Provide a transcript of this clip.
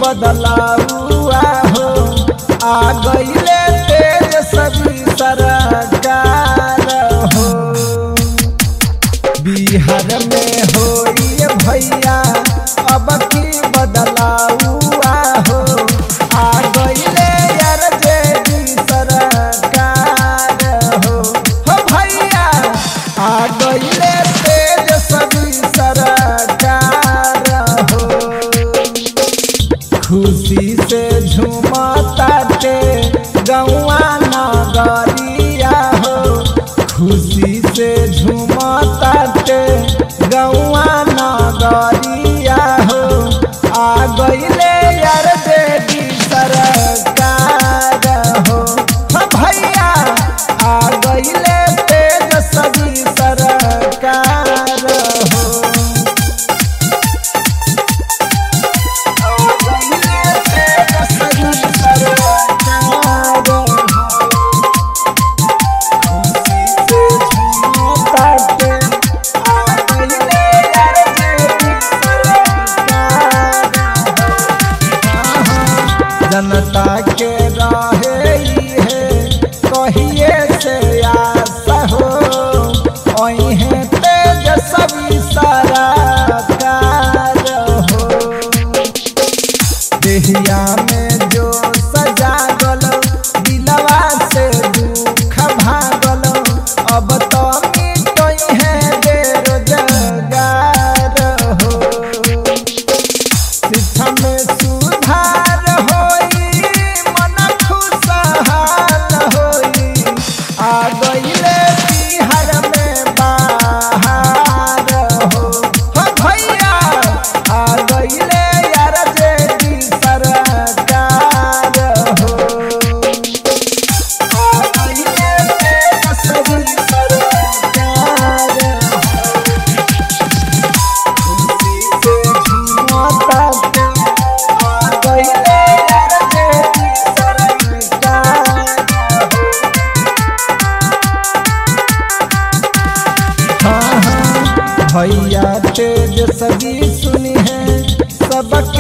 बदलाउआ हो आ गईले तेज सभी सरकार हो बिहार में होई भैया अब की बदलाउआ हो आ गईले यार जेडी सरकार हो हो भैया आ गईले तेज सभी सरकार हो खुशी से झूमताटे गौआ नगरिया हो खुशी से झूमताटे गौआ नगरिया हो आ गईले यार देवी सरकार हो हो भैया आ गईले तेज सभी सरकार हो जनता के रहे है कहिए से आस हो अहे तेज सभी सारा हो देहिया में जो सजा गल दिलवा से दुख भागल अब तो मिटई है बेरोजगार हो शिक्षा में सुधार होई मन खुशहाल होई आ गईले बिहार में बाहर हो हो भैया आ गईले यार जेडी सरकार हो आ गईले तेज सभी सरकार हो भैया तेज सभी सुनी है सबके